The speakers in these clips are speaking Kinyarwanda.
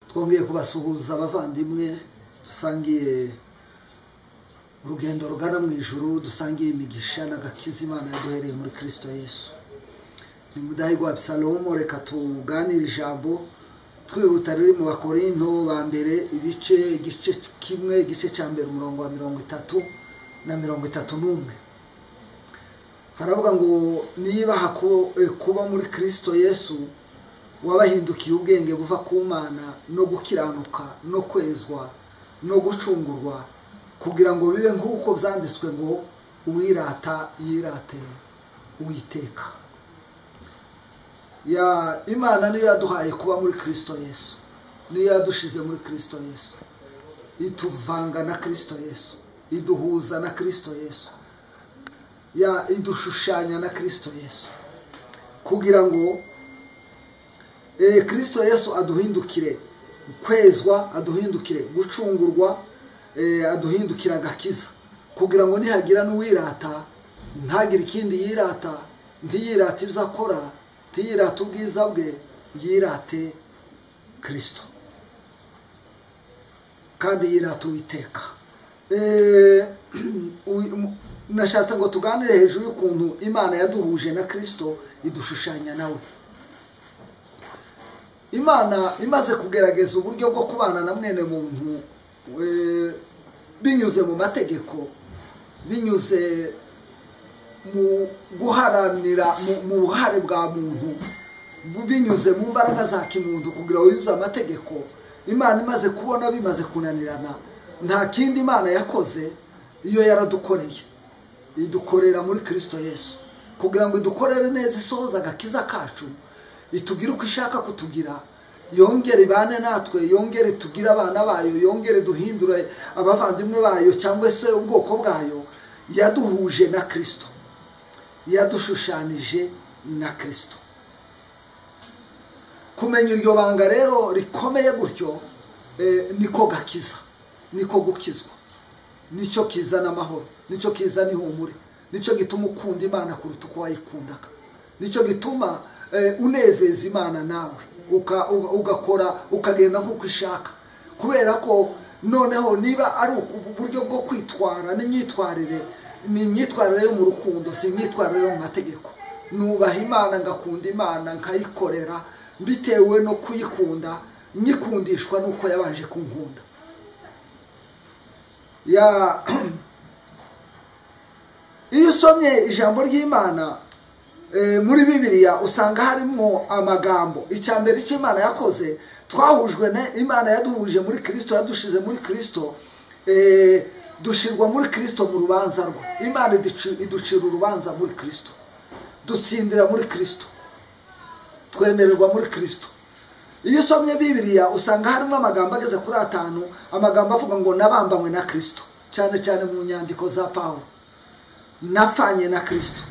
twongeye kubasuhuza abavandimwe dusangiye urugendo rugana mu ijuru dusangiye imigisha n'agakiza imana yaduhereye muri kirisito yesu ni mudahigwa abusalomo reka tuganire ijambo twihuta riri mu bakorinto ba mbere ibice igice kimwe igice cya mbere umurongo wa mirongo itatu na mirongo itatu n'umwe haravuga ngo niba kuba muri kirisito yesu wabahindukiye ubwenge buva ku mana no gukiranuka no kwezwa no gucungurwa kugira ngo bibe nk'uko byanditswe ngo uwirata yirate uwiteka imana niyo yaduhaye kuba muri kirisito yesu niyo yadushyize muri kirisito yesu ituvanga na kirisito yesu iduhuza na kirisito yesu idushushanya na kirisito yesu kugira ngo kirisito yesu aduhindukire kwezwa aduhindukire gucungurwa aduhindukire agakiza kugira ngo nihagira n'uwirata ntagire ikindi yirata ntiyirate ibyo akora ntiyirate ubwiza bwe yirate kirisito kandi yirate uwiteka nashatse ngo tuganire hejuru y'ukuntu imana yaduhuje na kirisito idushushanya nawe imana imaze kugerageza uburyo bwo kubana na mwene muntu binyuze mu mategeko binyuze mu guharanira mu buhare bwa muntu binyuze mu mbaraga za kimuntu kugira ngo yuzuze amategeko imana imaze kubona bimaze kunanirana nta kindi imana yakoze iyo yaradukoreye idukorera muri kirisito yesu kugira ngo idukorere neza isohoza agakiza kacu itubwire uko ishaka kutugira yongere ibane natwe yongere tugire abana bayo yongere duhindure abavandimwe bayo cyangwa se ubwoko bwayo yaduhuje na kirisito yadushushanije na kirisito kumenya iryo banga rero rikomeye gutyo niko gakiza niko gukizwa nicyo kizana amahoro nicyo kizana ihumure nicyo gituma ukunda imana kuruta uko wayikundaga nicyo gituma unezeza imana nawe ugakora ukagenda nk'uko ishaka kubera ko noneho niba ari uburyo bwo kwitwara n'imyitwarire ni imyitwarire yo mu rukundo si imyitwarire yo mu mategeko nubaha imana ngakunda imana nkayikorera bitewe no kuyikunda nyikundishwa n'uko yabanje kunkunda iyo usomye ijambo ry'imana muri bibiriya usanga harimo amagambo icya mbere icyo imana yakoze twahujwe na imana yaduhuje muri kirisito yadushyize muri kirisito dushyirwa muri kirisito mu rubanza rwe imana iducira urubanza muri kirisito dutsindira muri kirisito twemererwa muri kirisito iyo usomye bibiriya usanga harimo amagambo ageze kuri atanu amagambo avuga ngo nabambanywe na kirisito cyane cyane mu nyandiko za pawulo napfanye na kirisito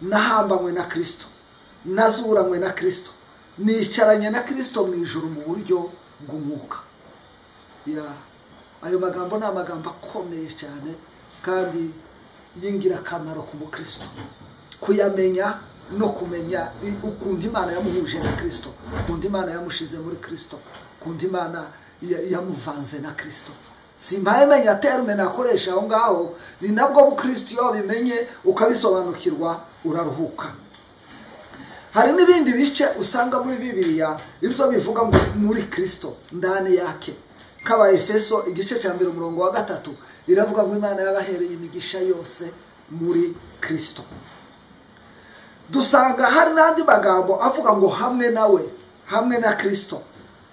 nahambanywe na kirisito nazuranywe na kirisito nicaranye na kirisito mu ijoro mu buryo bw'umwuka ayo magambo ni amagambo akomeye cyane kandi y'ingirakamaro ku mukirisito kuyamenya no kumenya ukuntu imana yamuhuje na kirisito ukuntu imana yamushize muri kirisito ukuntu imana yamuvanze na kirisito simba menya terme nakoresha aho ngaho ni nabwo bukristo iyo wabimenye ukabisobanukirwa uraruhuka hari n'ibindi bice usanga muri bibiriya ibyo bivuga muri kirisito ndani yake kaba efeso igice cya mbere umurongo wa gatatu iravuga ngo imana yabahereye imigisha yose muri kirisito dusanga hari n'andi magambo avuga ngo hamwe nawe hamwe na kirisito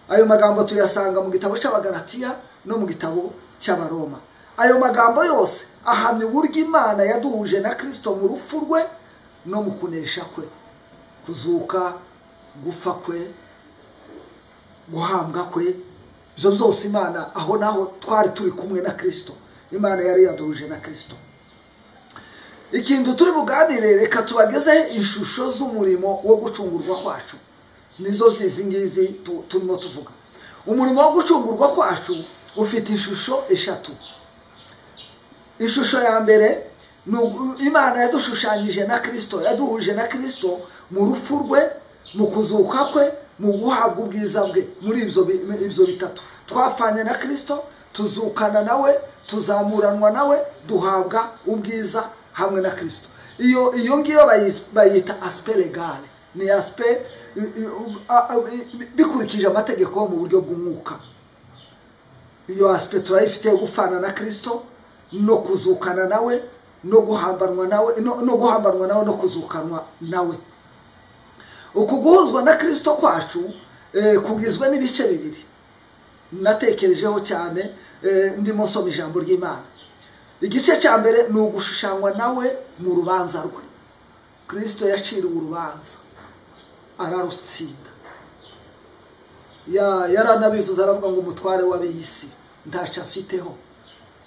ayo magambo tuyasanga mu gitabo cy'abagaratiya no mu gitabo cy'abaroma ayo magambo yose ahamya uburyo imana yaduhuje na kirisito mu rupfu rwe no mu kunesha kwe kuzuka gupfa kwe guhambwa kwe ibyo byose imana aho naho twari turi kumwe na kirisito imana yari yaduhuje na kirisito ikintu turi buganire reka tubagezeho ishusho z'umurimo wo gucungurwa kwacu nizo zizi ngizi turimo tuvuga umurimo wo gucungurwa kwacu ufite ishusho eshatu ishusho ya mbere imana yadushushanyije na kirisito yaduhuje na kirisito mu rupfu rwe mu kuzuka kwe mu guhabwa ubwiza bwe muri ibyo bitatu twapfanye na kirisito tuzukana nawe tuzamuranwa nawe duhabwa ubwiza hamwe na kirisito iyo iyo ngiyo bayita asipe legale ni asipe bikurikije amategeko mu buryo bw'umwuka iyo asipe turayifite yo gufana na kirisito no kuzukana nawe no guhambanwa nawe no guhambanwa nawe no kuzukanwa nawe uku guhuzwa na kirisito kwacu kugizwe n'ibice bibiri natekerejeho cyane ndimo nsoma ijambo ry'imana igice cya mbere ni ugushushanywa nawe mu rubanza rwe kirisito yaciriwe urubanza ararutsinda yaranabivuze aravuga ngo umutware w'ab'iy'isi ntacu afiteho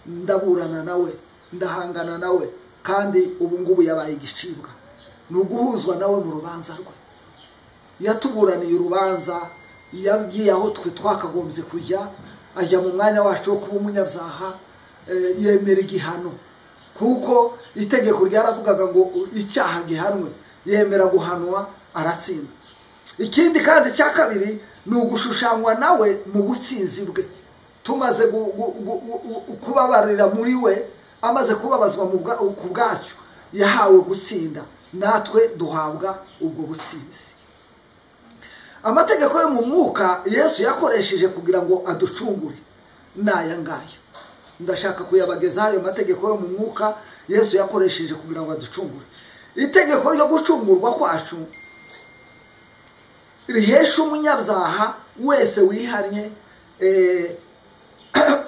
ndaburana nawe ndahangana nawe kandi ubu ngubu yabaye igicibwa ni uguhuzwa nawe mu rubanza rwe yatuburaniye urubanza yagiye aho twe twakagombye kujya ajya mu mwanya wacu wo kuba umunyabyaha yemera igihano kuko itegeko ryaravugaga ngo icyaha gihanwe yemera guhanwa aratsinda ikindi kandi icya kabiri ni ugushushanywa nawe mu butsinzi bwe tumaze kubabarira muri we amaze kubabazwa ku bwacyo yahawe gutsinda natwe duhabwa ubwo butsinzi amategeko yo mu mwuka yesu yakoresheje kugira ngo aducungure ni aya ngaya ndashaka kuyabagezaho ayo mategeko yo mu mwuka yesu yakoresheje kugira ngo aducungure itegeko ryo gucungurwa kwacu rihesha umunyabyaha wese wihannye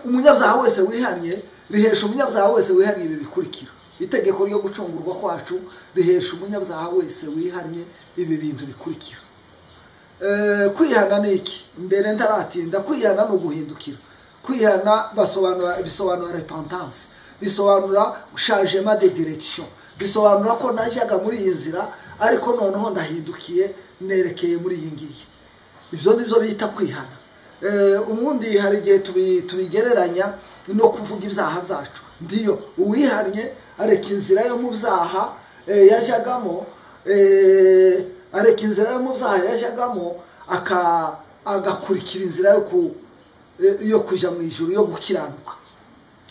umunyabyaha wese wihannye rihesha umunyabyaha wese wihannye ibi bikurikira itegeko ryo gucungurwa kwacu rihesha umunyabyaha wese wihannye ibi bintu bikurikira kwihana ni iki mbere ntaratinda kwihana ni uguhindukira kwihana basobanura bisobanura repentanse bisobanura shajema de direkisiyo bisobanura ko najyaga muri iyi nzira ariko noneho ndahindukiye nerekeye muri iyi ngiyi ibyo ni byo bita kwihana ubundi hari igihe tubigereranya no kuvuga ibyaha byacu ndiyo uwihannye areka inzira yo mu byaha yajyagamo areka inzira yo mu byaha yajyagamo agakurikira inzira yo ku yo kujya mu ijoro yo gukiranuka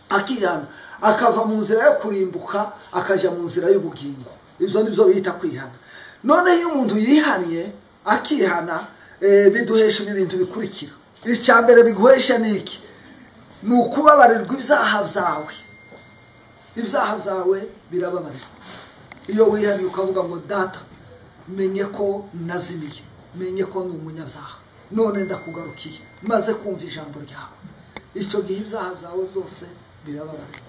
akihana akava mu nzira yo kurimbuka akajya mu nzira y'ubugingo ibyo ni byo bita kwihana noneho iyo umuntu yihannye akihana biduhesha ibi bintu bikurikira icya mbere biguhesha ni iki ni ukubabarirwa ibyaha byawe ibyaha byawe birababarirwa iyo wihannye ukavuga ngo data menye ko nazimiye menye ko ni umunyabyaha none ndakugarukiye maze kumva ijambo ryawe icyo gihe ibyaha byawe byose birababarirwa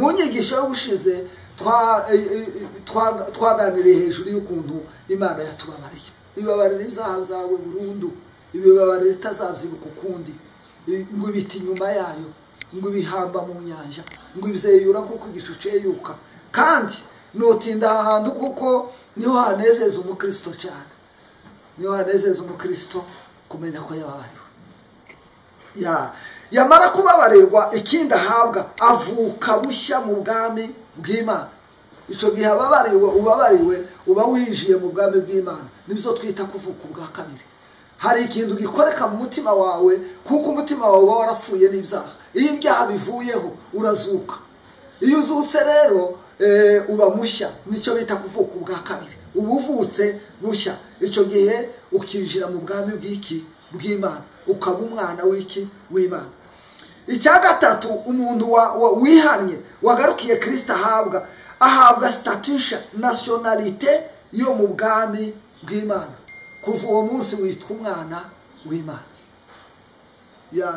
mu nyigisho y'ubushize twaganiriye hejuru y'ukuntu imana yatubabariye ibabarira ibyaha byawe burundu ibibabarira itazabyibuka ukundi ngo ibiti inyuma yayo ngo ibihamba mu nyanja ngo ibyeyura kuko igicu cyeyuka kandi nutinda aha hantu kuko niho hanezeza umukristo cyane niho hanezeza umukristo kumenya ko yababariwe yamara kubabarirwa ikindi ahabwa avuka bushya mu bwami bw'imana icyo gihe ababariwe ubabariwe uba winjiye mu bwami bw'imana nibyo twita kuvuka ubwa kabiri hari ikintu gikoreka mu mutima wawe kuko umutima wawe uba warapfuye n'ibyaha iyo ibyaha bivuyeho urazuka iyo uzutse rero uba mushya nicyo bita kuvuka ubwa kabiri uba uvutse bushya icyo gihe ukinjira mu bwami bw'iki bw'imana ukaba umwana w'iki w'imana icya gatatu umuntu wihannye wagarukiye kirisita ahabwa ahabwa sitatisha nasiyonarite yo mu bwami bw'imana kuva uwo munsi witwa umwana w'imana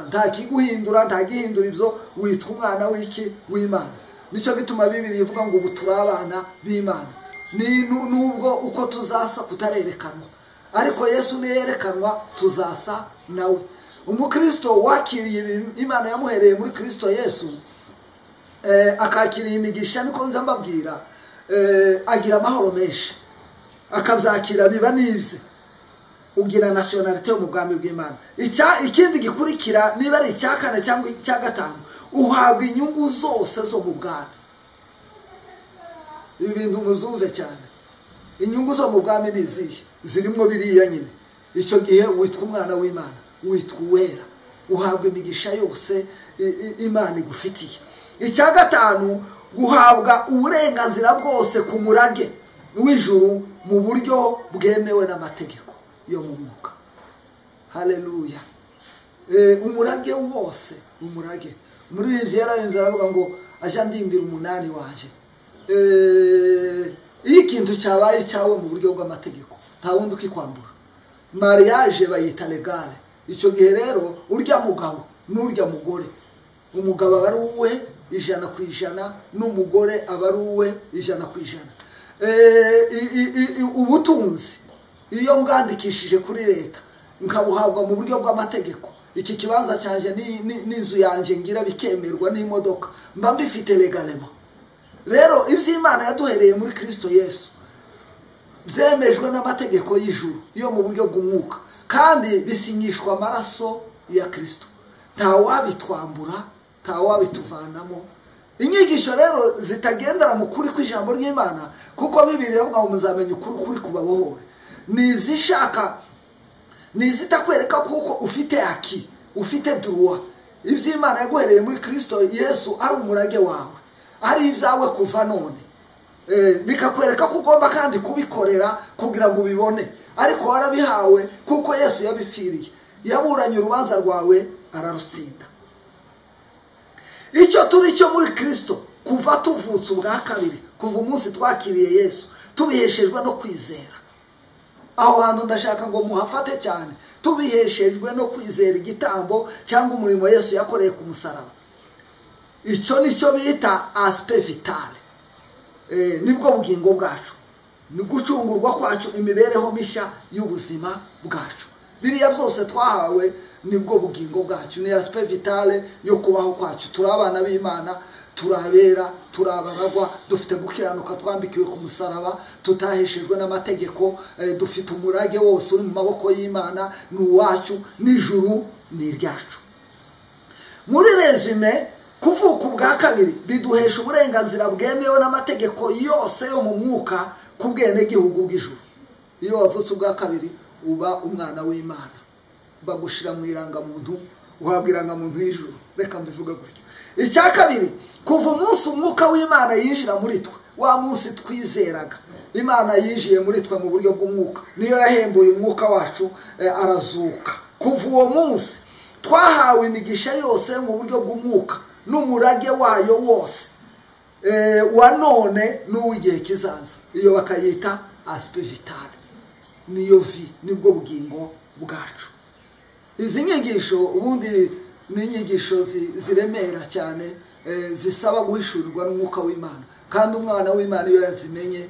nta kiguhindura nta gihindura ibyo witwa umwana w'iki w'imana nicyo gituma bibiri ivuga ngo ubu turi abana b'imana nubwo uko tuzasa kutarerekanwa ariko yesu niyerekanwa tuzasa nawe umukristo wakiriye imana yamuhereye muri kirisito yesu akakiriye imigisha niko nza mbabwira agira amahoro menshi akabyakira biba n'ibye ugira nasiyonarite yo mu bwami bw'imana ikindi gikurikira niba ari icya kane cyangwa icya gatanu uhabwa inyungu zose zo mu bwami ibi bintu mubyumve cyane inyungu zo mu bwami ni izihe zirimo biriya nyine icyo gihe witwa umwana w'imana witwa uwera uhabwa imigisha yose imana igufitiye icya gatanu guhabwa uburenganzira bwose ku murage w'ijuru mu buryo bwemewe n'amategeko yo mu mwuka hareruya umurage wose umurage muri bibiri yararenze aravuga ngo ajya ndindira umunani waje iyo ikintu cyabaye cyawe mu buryo bw'amategeko nta wundi ukikwambura mariage bayita regare icyo gihe rero urya mugabo n'urya mugore umugabo aba ari uwe ijana ku ijana n'umugore aba ari uwe ijana ku ijana ubutunzi iyo mbwandikishije kuri leta nkabuhabwa mu buryo bw'amategeko iki kibanza cyanjye n'inzu yanjye ngira bikemerwa n'imodoka mba mbifite legalema rero iby'imana yaduhereye muri kirisito yesu byemejwe n'amategeko y'ijuru yo mu buryo bw'umwuka kandi bisinyishwa amaraso ya kirisito nta wabitwambura nta wabituvanamo inyigisho rero zitagendera mu kuri kw'ijambo ry'imana kuko bibiri ngo muzamenye ukuri kuri kubabohore ni izishaka ni izitakwereka kuko ufite aki ufite duwa iby'imana yaguhereye muri kirisito yesu ari umurage wawe ari ibyawe kuva none bikakwereka ko ugomba kandi kubikorera kugira ngo ubibone ariko warabihawe kuko yesu yabipfiriye yaburanye urubanza rwawe ararutsinda icyo turi cyo muri kirisito kuva tuvutse ubwa kabiri kuva umunsi twakiriye yesu tubiheshejwe no kwizera aho hantu ndashaka ngo muhafate cyane tubiheshejwe no kwizera igitambo cyangwa umurimo yesu yakoreye ku musaraba icyo ni cyo bita asipe vitale nibwo bugingo bwacu ni gucungurwa kwacu imibereho mishya y'ubuzima bwacu biriya byose twahawe nibwo bugingo bwacu ni asipe vitale yo kubaho kwacu turi abana b'imana turabera turabaragwa dufite gukiranuka twambikiwe ku musaraba tutaheshejwe n'amategeko dufite umurage wose uri mu maboko y'imana ni uwacu n'ijuru ni iryacu muri rezume kuvuka ubwa kabiri biduhesha uburenganzira bwemewe n'amategeko yose yo mu mwuka ku bwenegihugu bw'ijuru iyo wavutse ubwa kabiri uba umwana w'imana bagushyira mu irangamuntu uhabwa irangamuntu y'ijuru reka mbivuga gutya icya kabiri kuva umunsi umwuka w'imana yinjira muri twe wa munsi twizeraga imana yinjiye muri twe mu buryo bw'umwuka niyo yahembuye umwuka wacu arazuka kuva uwo munsi twahawe imigisha yose mu buryo bw'umwuka n'umurage wayo wose wa none n'uw'igihe kizaza iyo bakayita asipe vitale niyo vi nibwo bugingo bwacu izi nyigisho ubundi ni inyigisho ziremera cyane zisaba guhishurirwa n'umwuka w'imana kandi umwana w'imana iyo yazimenye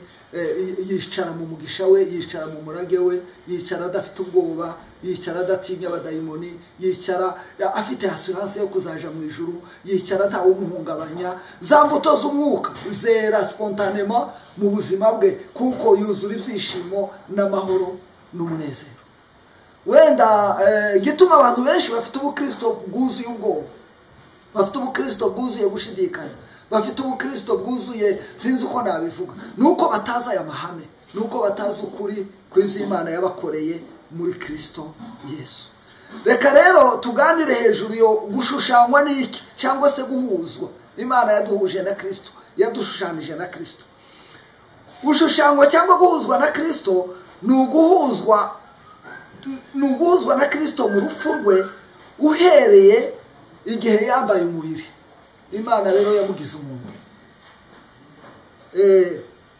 yicara mu mugisha we yicara mu murage we yicara adafite ubwoba yicara adatinya abadayimoni yicara afite hasuranse yo kuzaja mu ijuru yicara ntawumuhungabanya za mbuto z'umwuka zera sipontanema mu buzima bwe kuko yuzura ibyishimo n'amahoro n'umunezero wenda igituma abantu benshi bafite ubukirisito bwuzuye ubwoba bafite ubukirisito bwuzuye gushidikanya bafite ubukirisito bwuzuye sinzi uko nabivuga ni uko batazi aya mahame ni uko batazi ukuri ku iby'imana yabakoreye muri kirisito yesu reka rero tuganire hejuru yo gushushanywa n'iki cyangwa se guhuzwa imana yaduhuje na kirisito yadushushanyije na kirisito gushushanywa cyangwa guhuzwa na kirisito ni uguhuzwa ni uguhuzwa na kirisito mu rupfu rwe uhereye igihe yambaye umubiri imana rero yamugize umuntu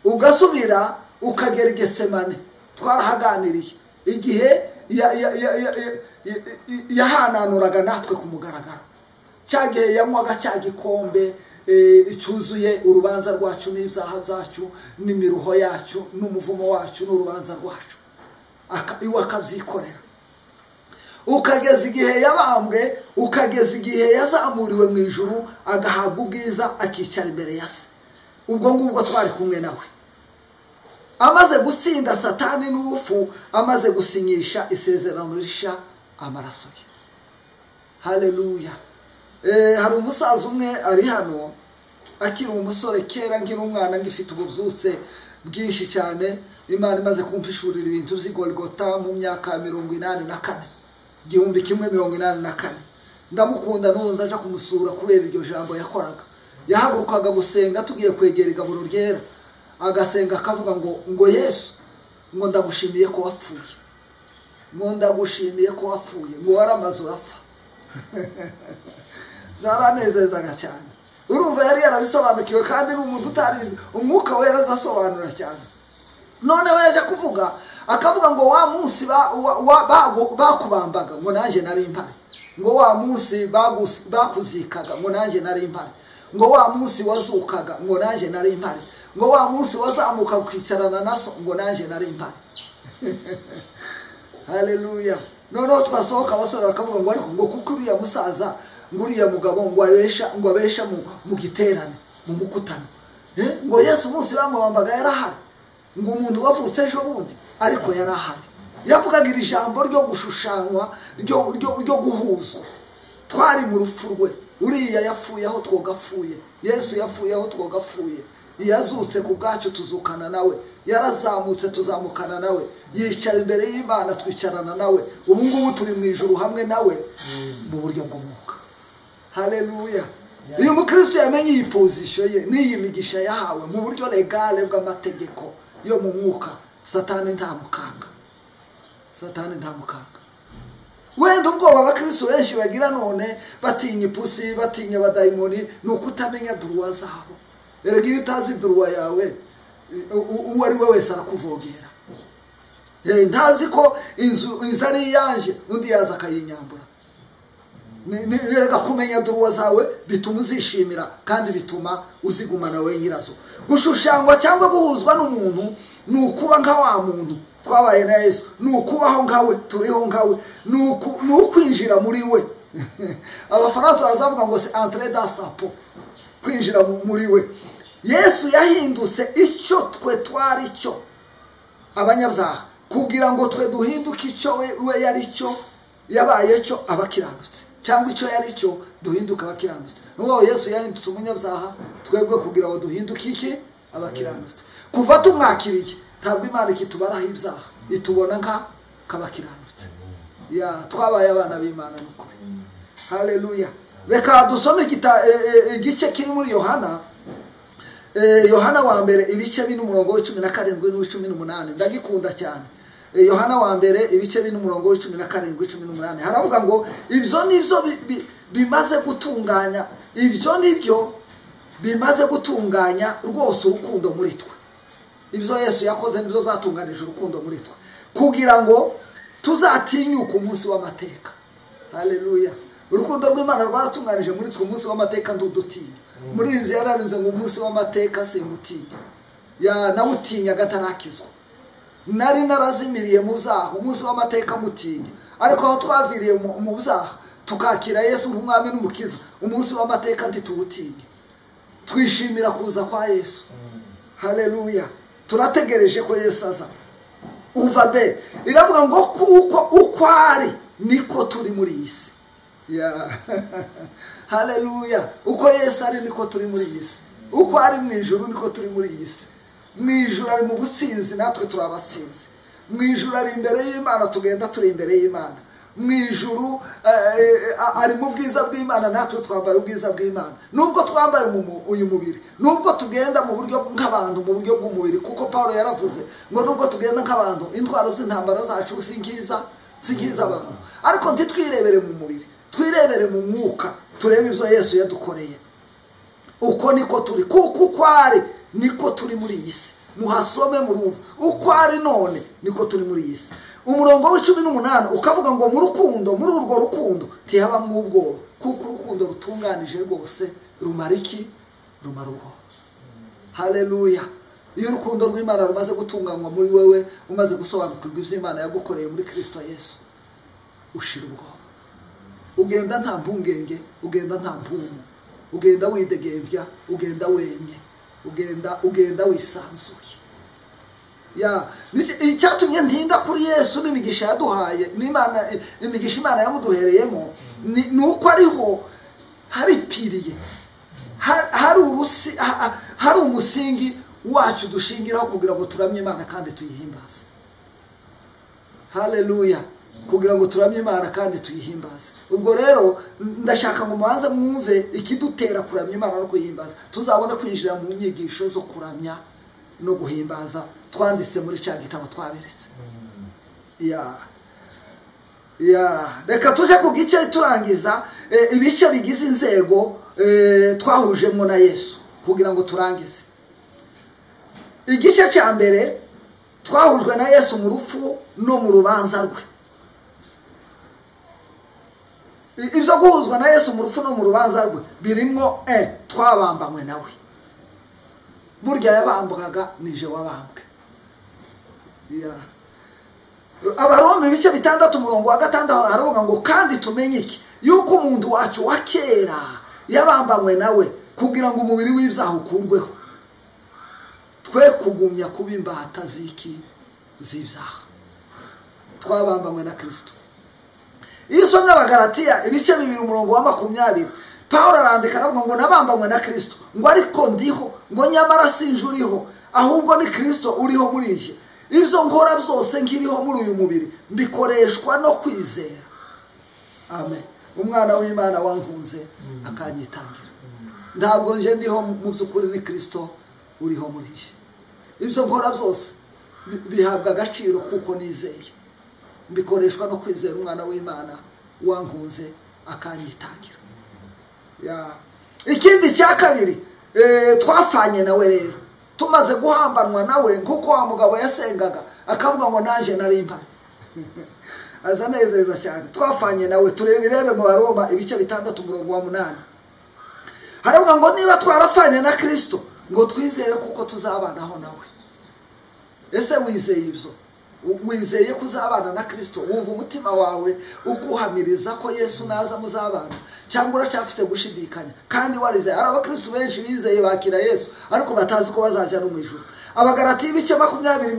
ugasubira ukagera igesemane twarahaganiriye igihe yahananuraga natwe ku mugaragaro cya gihe yanywaga cya gikombe cyuzuye urubanza rwacu n'ibyaha byacu n'imiruho yacu n'umuvumo wacu n'urubanza rwacu iwe akabyikorera ukageza igihe yabambwe ukageza igihe yazamuriwe mu ijuru agahabwa ubwiza akicara imbere ya se ubwo ngubwo twari kumwe nawe amaze gutsinda satani n'urupfu amaze gusinyisha isezerano risha amaraso ye hareruya hari umusaza umwe ari hano akiri umusore kera nkiri umwana ngifite ububyutse bwinshi cyane imana imaze kumpishurira ibintu by'igorigota mu myaka mirongo inani na kane igihumbi kimwe mirongo inani na kane ndamukunda n'ubu nzaje kumusura kubera iryo jambo yakoraga yahagurukaga gusenga tugiye kwegera igaburo ryera agasenga akavuga ngo ngo yesu ngo ndagushimiye ko wapfuye ngo ndagushimiye ko wapfuye ngo wari amazu urapfa zaranezezaga cyane urumva yari yarabisobanukiwe kandi ni umuntu utarizi umwuka wera azasobanura cyane noneho yaje kuvuga akavuga ngo wa munsi bakubambaga ngo nanjye nari impari ngo wa munsi bakuzikaga ngo nanjye nari impari ngo wa munsi wazukaga ngo nanjye nari impari ngo wa munsi wazamuka ukicarana na so ngo nanjye nari impari hareruya noneho twasohoka abasore bakavuga ngo ariko ngo kuko uriya musaza ngo uriya mugabo ngo abesha ngo abesha mu giterane mu mukutano ngo yesu umunsi bamubambaga yarahari ngo umuntu wavutse ejo bundi ariko yarahari yavugaga iri jambo ryo gushushanywa ryo guhuzwa twari mu rupfu rwe uriya yapfuye aho twogapfuye yesu yapfuye aho twogapfuye yazutse ku bwacu tuzukana nawe yarazamutse tuzamukana nawe yicara imbere y'imana twicarana nawe ubu ngubu turi mu ijoro hamwe nawe mu buryo bw'umwuka hareruya uyu mukristo yamenye iyi pozisiyo ye n'iyi migisha yahawe mu buryo regale bw'amategeko yo mu mwuka satani nta mukanga satani nta mukanga wenda ubwoba abakristo benshi bagira none batinya ipusi batinya abadayimoni ni ukutamenya duruwa zabo erega iyo utazi duruwa yawe uwo ari we wese arakuvogera ntazi ko inzu ari iyanjye undi yaza akayinyambura erega kumenya duruwa zawe bituma uzishimira kandi bituma uzigumana we nyirazo gushushanywa cyangwa guhuzwa n'umuntu ni ukuba nka wa muntu twabaye na yesu ni ukubaho nkawe turiho nkawe ni ukwinjira muri we abafaransa bazavuga ngo se antire da sapo kwinjira muri we yesu yahindutse icyo twe twari cyo abanyabyaha kugira ngo twe duhinduke icyo we yari cyo yabaye cyo abakiranutse cyangwa icyo yari cyo duhinduke abakiranutse n'ubu yesu yahindutse umunyabyaha twebwe kugira ngo duhinduke iki abakiranutse kuva tumwakiriye ntabwo imana ikitubaraho ibyaha itubona nk'abakiranutse twabaye abana b'imana n'ukuri hareruya reka dusome igice kiri muri yohana yohana wa mbere ibice bine umurongo w'icumi na karindwi n'uw'icumi n'umunani ndagikunda cyane yohana wa mbere ibice bine umurongo w'icumi na karindwi icumi n'umunani haravuga ngo ibyo nibyo bimaze gutunganya ibyo nibyo bimaze gutunganya rwose urukundo muri twe ibyo yesu yakoze nibyo byatunganije urukundo muri twe kugira ngo tuzatinyuke umunsi w'amateka hareruya urukundo rw'imana rwaratunganije muri twe umunsi w'amateka ndudutinya muri iyi nzu yararembye ngo umunsi w'amateka simutinya nawutinyaga atarakizwa nari narazimiriye mu byaha umunsi w'amateka mutinya ariko aho twaviriye mu byaha tukakira yesu nk'umwami n'umukiza umunsi w'amateka ntituwutinye twishimira kuza kwa yesu hareruya turategereje ko yesu aza uva be iravuga ngo kuko uko ari niko turi muri iyi si hareruya uko yesu ari niko turi muri iyi si uko ari mu ijoro niko turi muri iyi si mu ijoro ari mu businzi natwe turi abasinzi mu ijoro ari imbere y'imana tugenda turi imbere y'imana mu ijoro ari mu bwiza bw'imana natwe twambaye ubwiza bw'imana nubwo twambaye uyu mubiri nubwo tugenda mu buryo nk'abantu mu buryo bw'umubiri kuko paul yaravuze ngo nubwo tugenda nk'abantu intwaro z'intambara zacu si nkiza si nkiza abantu ariko ntitwirebere mu mubiri twirebere mu mwuka turebe ibyo yesu yadukoreye uko niko turi kuko uko ari niko turi muri iyi si muhasome murumva uko ari none niko turi muri iyi si umurongo w'icumi n'umunani ukavuga ngo mu rukundo muri urwo rukundo ntihabamo ubwoba kuko urukundo rutunganije rwose rumara iki rumara ubwoba hareruya iyo urukundo rw'imana rumaze gutunganywa muri wowe umaze gusobanukirwa iby'imana yagukoreye muri kirisito yesu ushira ubwoba ugenda nta mpungenge ugenda nta mpumu ugenda widegembya ugenda wemye ugenda ugenda wisanzuye icyatumye ntinda kuri yesu n'imigisha yaduhaye n'imana imigisha imana yamuduhereyemo ni uko ariho haripiriye hari umusingi wacu dushingiraho kugira ngo turamye imana kandi tuyihimbaze hareruya kugira ngo turamye imana kandi tuyihimbaze ubwo rero ndashaka ngo mubanze mwumve ikidutera kuramya imana no kuyihimbaza tuzabone kwinjira mu nyigisho zo kuramya no guhimbaza twanditse muri cya gitabo twaberetse reka tujye ku gice turangiza ibice bigize inzego twahujemo na yesu kugira ngo turangize igice cya mbere twahujwe na yesu mu rupfu no mu rubanza rwe ibyo guhuzwa na yesu mu rupfu no mu rubanza rwe birimo e twabambanywe nawe burya yabambwaga nije wabambwe abarombe ibice bitandatu umurongo wa gatandatu haravuga ngo kandi tumenye iki yuko umuntu wacu wa kera yabambanywe nawe kugira ngo umubiri w'ibyaha ukurweho twe kugumya kuba imbata z'iki z'ibyaha twabambanywe na kirisito iyo usomye abagaratiya ibice bibiri umurongo wa makumyabiri paul arandika aravuga ngo nabambanywe na kirisito ngo ariko ndiho ngo nyamara sinje uriho ahubwo ni kirisito uriho muri iyi ibyo nkora byose nkiriho muri uyu mubiri mbikoreshwa no kwizera amen umwana w'imana wankunze akanyitangira ntabwo nje ndiho mu by'ukuri ni kirisito uriho muri iyi ibyo nkora byose bihabwa agaciro kuko nizeye bikoreshwa no kwizera umwana w'imana wankunze akanyitangira ikindi cya kabiri twafanye nawe rero tumaze guhambanwa nawe nk'uko wa mugabo yasengaga akavuga ngo nanjye nari impari aza nezeza cyane twafanye nawe turebe irebe mu baroma ibice bitandatu umurongo wa munani haravuga ngo niba twarafanye na kirisito ngo twizere kuko tuzabanaho nawe ese wizeye ibyo wizeye ko uzabana na kirisito wumva umutima wawe uguhamiriza ko yesu naza muzabana cyangwa uracyafite gushidikanya kandi warizeye hari abakirisitu benshi bizeye bakira yesu ariko batazi ko bazajya no mu ijoro abagarati ibice makumyabiri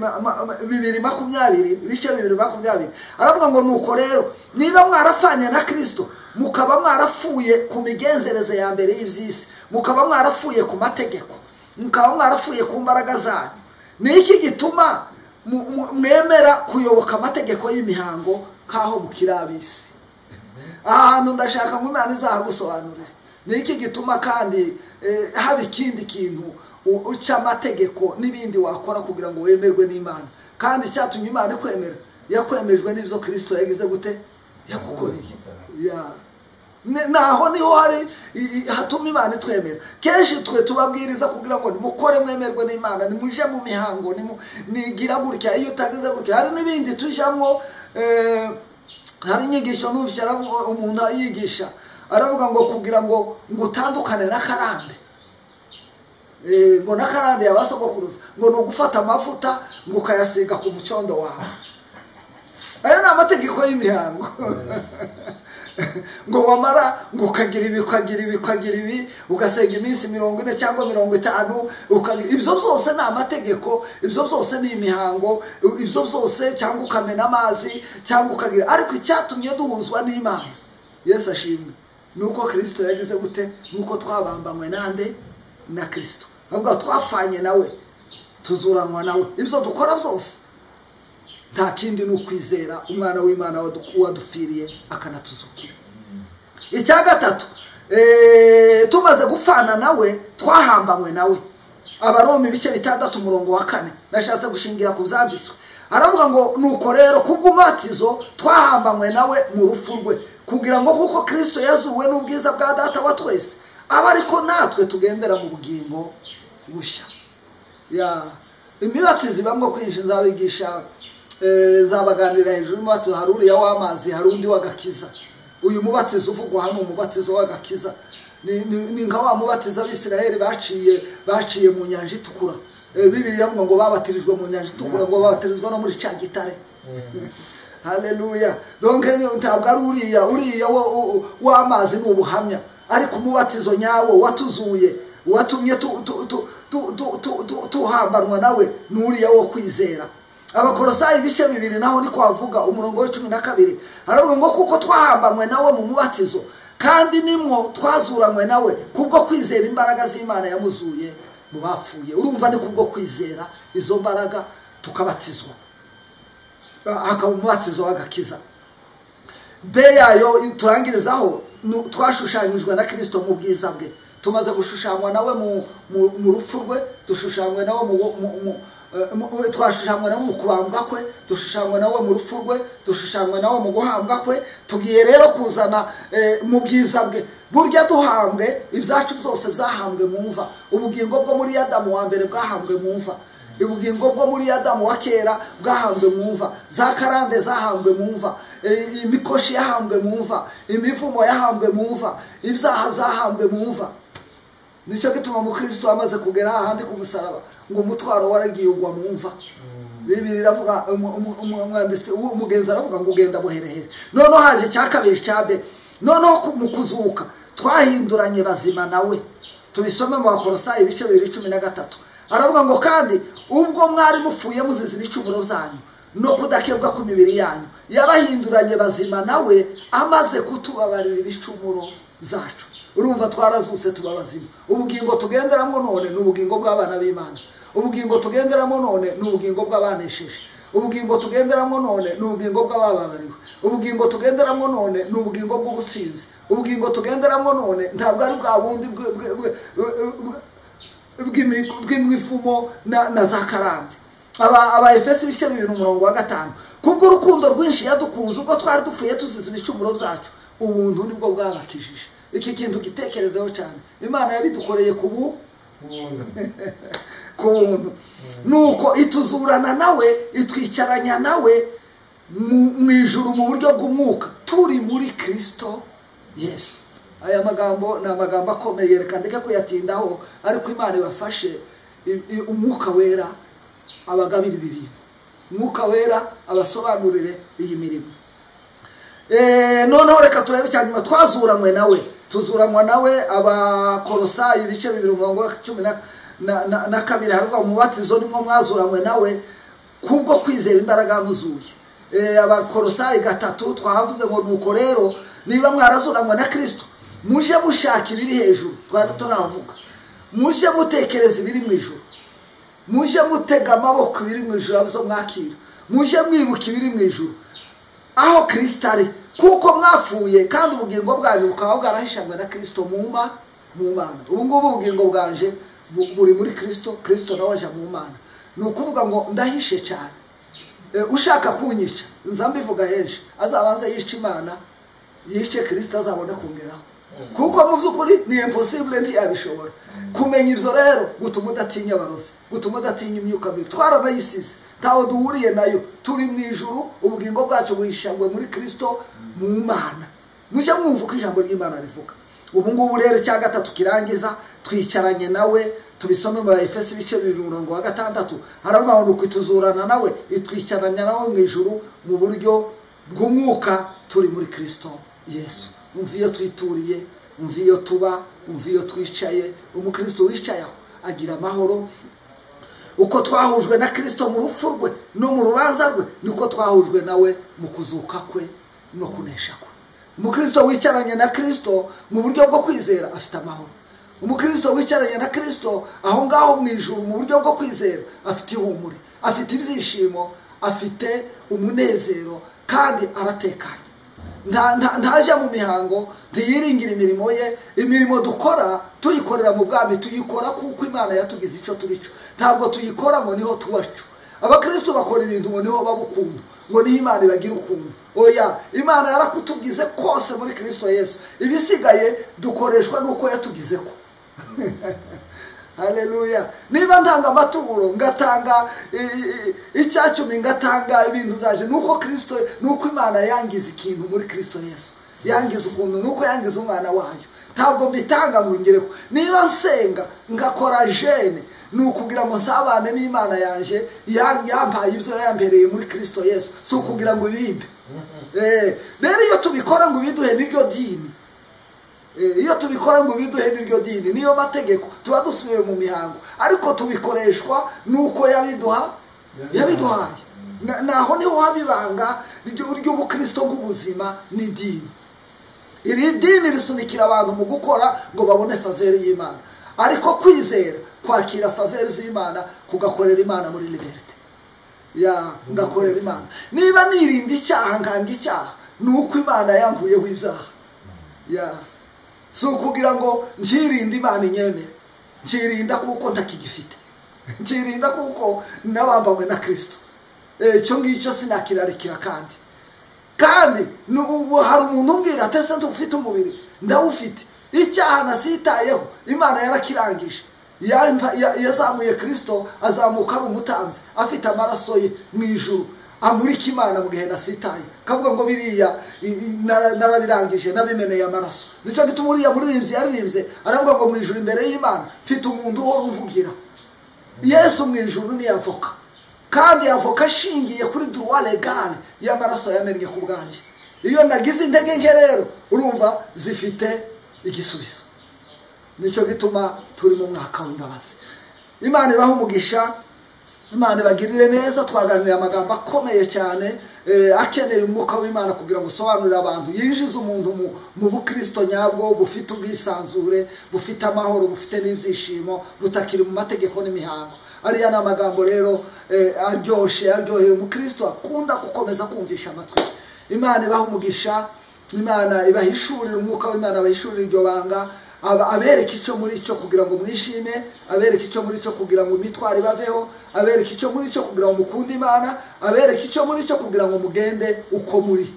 bibiri makumyabiri ibice bibiri makumyabiri aravuga ngo nuko rero niba mwarafanye na kirisito mukaba mwarapfuye ku migenzereze ya mbere y'iby'isi mukaba mwarapfuye ku mategeko mukaba mwarapfuye ku mbaraga zanyu ni iki gituma mwemera kuyoboka amategeko y'imihango nk'aho mukiri ab'isi aha hantu ndashaka ngo imana izahagusobanurire ni iki gituma kandi haba ikindi kintu uca amategeko n'ibindi wakora kugira ngo wemerwe n'imana kandi icyatumye imana ikwemera yakwemejwe n'ibyo kirisito yagize gute yagukoreye naho niho hari hatuma imana itwemera kenshi twe tubabwiriza kugira ngo nimukore mwemerwe n'imana nimuje mu mihango nigira gutya iyo utagize gutya hari n'ibindi tujyamo hari inyigisho n'ufite umuntu yigisha aravuga ngo kugira ngo ngo utandukane n'akarande ngo n'akarande yabasogokuruza ngo ni ugufata amavuta ngo ukayasiga ku mucondo wawe ayo ni amategeko y'imihango ngo wamara ngo ukagira ibi ukagira ibi ukagira ibi ugasenga iminsi mirongo ine cyangwa mirongo itanu ibyo byose ni amategeko ibyo byose ni imihango ibyo byose cyangwa ukamena amazi cyangwa ukagira ariko icyatumye duhuzwa n'imana yesu ashimwe ni uko kirisito yagize gute ni uko twabambanywe nande na kirisito avuga twafanye nawe tuzuranwa nawe ibyo dukora byose nta kindi ni ukwizera umwana w'imana wadupfiriye akanatuzukira icya gatatu tumaze gufana nawe twahambanywe nawe abaroma ibice bitandatu umurongo wa kane nashatse gushingira ku byanditswe aravuga ngo nuko rero kubw'umubatizo twahambanywe nawe mu rupfu rwe kugira ngo kuko kirisito yazuwe n'ubwiza bwa data wa twese aba ariko natwe tugendera mu bugingo bushya imibatizi bamwe kwinshi nzabigisha zabaganira hejuru y'umubatizo hari uriya w'amazi hari undi w'agakiza uyu mubatizo uvugwa hano umubatizo w'agakiza ni nka wa mubatizo abisiraheli baciye baciye mu nyanja itukura bibiri iravuga ngo babatirijwe mu nyanja itukura ngo babatirizwa no muri cya gitare hareruya ntabwo ari uriya uriya w'amazi ni ubuhamya ariko umubatizo nyawo watuzuye watumye tuhambanwa nawe ni uriya wo kwizera abakorosayi ibice bibiri naho ni kwavuga umurongo w'icumi na kabiri haravuga ngo kuko twahambanywe nawe mu mubatizo kandi nimwo twazuranywe nawe kubwo kwizera imbaraga z'imana yamuzuye mu bapfuye urumva ni kubwo kwizera izo mbaraga tukabatizwa hakaba umubatizo w'agakiza be yayo turangirizaho twashushanyijwe na kirisito mu bwiza bwe tumaze gushushanywa nawe mu rupfu rwe dushushanywe nawe twashushanywa nawe mu kubambwa kwe dushushanywa nawe mu rupfu rwe dushushanywa nawe mu guhambwa kwe tugiye rero kuzana mu bwiza bwe burya duhambwe ibyacu byose byahambwe mu mva ubugingo bwo muri yadamu wa mbere bwahambwe mu mva ubugingo bwo muri yadamu wa kera bwahambwe mu mva za karande zahambwe mu mva imikoshi yahambwe mu mva imivumo yahambwe mu mva ibyaha byahambwe mu mva nicyo gituma umukristo amaze kugera ahandi ku musaraba ngo umutwaro waragiye ugwa mu mva bibiri iravuga umwanditsi umugenzi aravuga ngo ugenda buherehere noneho haje icya kabiri cya be noneho mu kuzuka twahinduranye bazima nawe tubisome mu bakorosayi ibice bibiri cumi na gatatu aravuga ngo kandi ubwo mwari mupfuye muzize ibicumuro byanyu no kudakebwa ku mibiri yanyu yabahinduranye bazima nawe amaze kutubabarira ibicumuro byacu urumva twarazuse tuba bazima ubugingo tugenderamo none ni ubugingo bw'abana b'imana ubugingo tugenderamo none ni ubugingo bw'abanesheje ubugingo tugenderamo none ni ubugingo bw'abababariwe ubugingo tugenderamo none ni ubugingo bw'ubusinzi ubugingo tugenderamo none ntabwo ari bwa bundi bw'imivumo na za karande aba efesi ibice bibiri umurongo wa gatanu kubw'urukundo rwinshi yadukunze ubwo twari dupfuye tuzize ibicumuro byacu ubuntu nibwo bwabakijije iki kintu gitekerezeho cyane imana yabidukoreye ku bu ku buntu nuko ituzurana nawe itwicaranya nawe mu ijuru mu buryo bw'umwuka turi muri kirisito yesu aya magambo ni amagambo akomeye reka ndeke kuyatindaho ariko imana ibafashe umwuka wera abagabira ibi bintu umwuka wera abasobanurire iyi mirimo noneho reka turebe icya nyuma twazuranywe nawe tuzuranwa nawe abakorosayi ibice bibiri umurongo wa cumi na kabiri haruka umubatizo nimwo mwazuranywe nawe kubwo kwizera imbaraga muzuye abakorosayi gatatu twavuze ngo nuko rero niba mwarazuranywe na kirisito muje mushaka ibiri hejuru twari tunavuga muje mutekereza ibiri mu ijoro muje mutega amaboko ibiri mu ijoro abizo mwakira muje mwibuka ibiri mu ijoro aho kirisito ari kuko mwapfuye kandi ubugingo bwanyu bukaba bwarahishanywe na kirisito mu mba mu mana ubu ngubu ubugingo bwanje buri muri kirisito kirisito nawe ajya mu mana ni ukuvuga ngo ndahishe cyane ushaka kunyica nza mbivuga henshi azabanze yica imana yice kirisito azabone kongeraho kuko mu by'ukuri ni imposibure ntiyabishobora kumenya ibyo rero gutuma udatinya abarozi gutuma udatinya imyuka mibi twaranayisize ntaho duhuriye nayo turi mu ijuru ubugingo bwacu buhishanywe muri kirisito mu mana mujye mwumva uko ijambo ry'imana rivuga ubu ngubu rero cya gatatu kirangiza twicaranye nawe tubisome mu efesi ibice bibiri umurongo wa gatandatu haravuga ngo ukwituzurana nawe itwicaranya nawe mu ijuru mu buryo bw'umwuka turi muri kirisito yesu umva iyo twituriye umva iyo tuba umva iyo twicaye umukristo wicaye aho agira amahoro uko twahujwe na kirisito mu rupfu rwe no mu rubanza rwe niko twahujwe nawe mu kuzuka kwe no kunesha kwe umukristo wicaranye na kirisito mu buryo bwo kwizera afite amahoro umukristo wicaranye na kirisito aho ngaho mu ijuru mu buryo bwo kwizera afite ihumure afite ibyishimo afite umunezero kandi aratekanye ntajya mu mihango ntiyiringire imirimo ye imirimo dukora tuyikorera mu bwami tuyikora kuko imana yatugize icyo turi cyo ntabwo tuyikora ngo niho tubacu abakristo bakora ibintu ngo niho baba ukuntu ngo niho imana ibagira ukuntu oya imana yarakutugize kose muri kirisito yesu ibisigaye dukoreshwa n'uko yatugize ko hareruya niba ntanga amaturo ngatanga icyacumi ngatanga ibintu byaje nuko kirisito nuko imana yangiza ikintu muri kirisito yesu yangiza ukuntu nuko yangiza umwana wayo ntabwo mbitanga ngo ngere niba nsenga ngakora jene ni ukugira ngo nsabane n'imana yanjye yampaye ibyo yambereye muri kirisito yesu si ukugira ngo ibimbe rero iyo tubikora ngo ibiduhe n'iryo dini iyo tubikora ngo biduhe n'iryo dini niyo mategeko tuba dusubiye mu mihango ariko tubikoreshwa n'uko yabiduha yabiduhaye naho niho haba ibanga ry'ubukirisito bw'ubuzima n'idini iri dini risunikira abantu mu gukora ngo babone faveri y'imana ariko kwizera kwakira faveri z'imana kugakorera imana muri liberite ya ngakorera imana niba nirinda icyaha nkanga icyaha ni uko imana yankuyeho ibyaha ya si ukugira ngo nkirinda imana inyemere nkirinda kuko ntakigifite nkirinda kuko nabambanywe na kirisito icyo ngicyo sinakirarikira kandi kandi hari umuntu umbwira atese ufite umubiri ndawufite icyaha nasitayeho imana yarakirangije yazamuye kirisito azamuka ari umutanzi afite amaraso ye mu ijuru amurika imana mu gihe nasitaye akavuga ngo biriya narabirangije nabimeneye amaraso nicyo gituma uriya muririmbyi yaririmbye aravuga ngo mu ijuru imbere y'imana mfite umuntu uhora uvugira yesu mu ijuru ni avoka kandi avoka ashingiye kuri duwa regare y'amaraso yamennye ku bwanjye iyo nagize intege nke rero urumva zifite igisubizo nicyo gituma turi mu mwaka w'imbabazi imana ibaha umugisha imana ibagirire neza twaganiriye amagambo akomeye cyane akeneye umwuka w'imana kugira ngo usobanurire abantu yinjize umuntu mu bukirisito nyabwo bufite ubwisanzure bufite amahoro bufite n'ibyishimo butakiri mu mategeko n'imihango ariya ni amagambo rero aryoshye aryohera umukirisito akunda gukomeza kumvisha amatwi imana ibaha umugisha imana ibahishurira umwuka w'imana abahishurira iryo banga abereka icyo muri cyo kugira ngo mwishime abereka icyo muri cyo kugira ngo imitwaro ibaveho abereka icyo muri cyo kugira ngo mukunde imana abereka icyo muri cyo kugira ngo mugende uko muri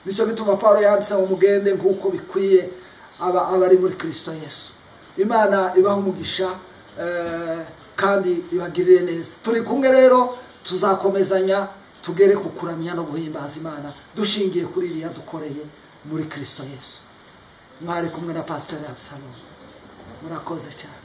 nicyo gituma paul yanditse ngo mugende nk'uko bikwiye aba abari muri kirisito yesu imana ibaha umugisha kandi ibagirire neza turi kumwe rero tuzakomezanya tugere ku kuramya no guhimbaza imana dushingiye kuri ibi yadukoreye muri kirisito yesu mwari kumwe na pasiteri abusalomu murakoze cyane